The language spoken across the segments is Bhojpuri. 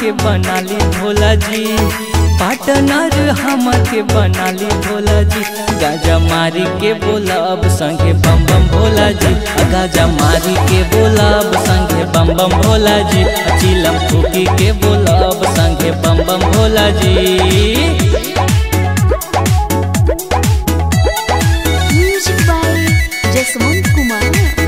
के बनाली भोला जी पार्टनर हम के बनाली भोला जी गाजा मारी के बोलब संगे बम बम भोला जी गाजा मारी के बोलब संगे बम बम भोला जी चिलम फूकी के बोलब संगे बम बम भोला जी Music by Jaswant Kumar.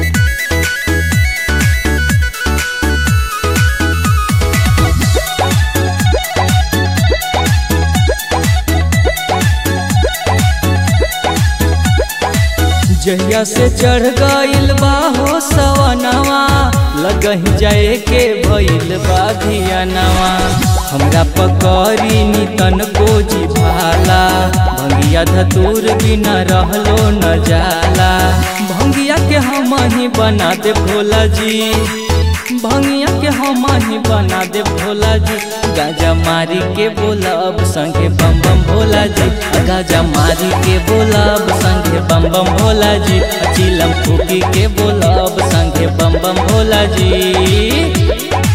जहिया से चढ़ गइल बा हो सवनवा लगही जाए के भइल बा धियानवा हमरा पकड़ी नितन को जी भाला भंगिया धतूर बिना रहलो न जाला भंगिया के हम ही बना दे भोला जी भंगिया के हम ही बना दे भोला जी गाजा मारी के बोलब संगे बम बम भोला जी गाजा मारी के बोलब संगे बम बम भोला जी चिलम फूकी के बोलब संगे बम बम भोला जी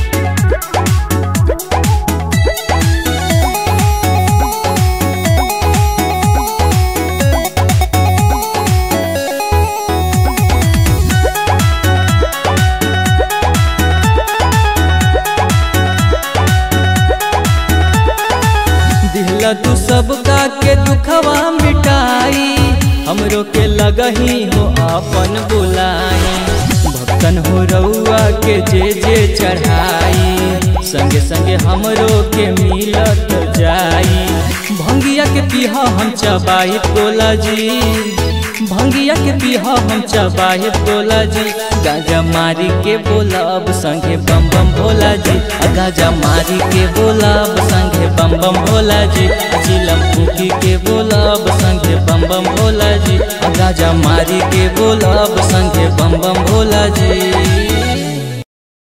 दिहला तू सबका के दुखवा मिटाई हमरो के लगही हो अपन बुलाई भक्तन हो रउआ के जे जे चढ़ाई संगे संगे हमरो के मिलत जाई भंगिया के पीहा हम चबाई तोला जी भंगिया के पीहा हम चबाई तोला जी गाजा मारी के बोलब संगे बम बम भोला जी गाजा मारी के बोलब संगे बम बम भोला जी चिलम फूकी के बोलब संगे बम बम भोला जी गाजा मारी के बोलब संगे बम बम भोला जी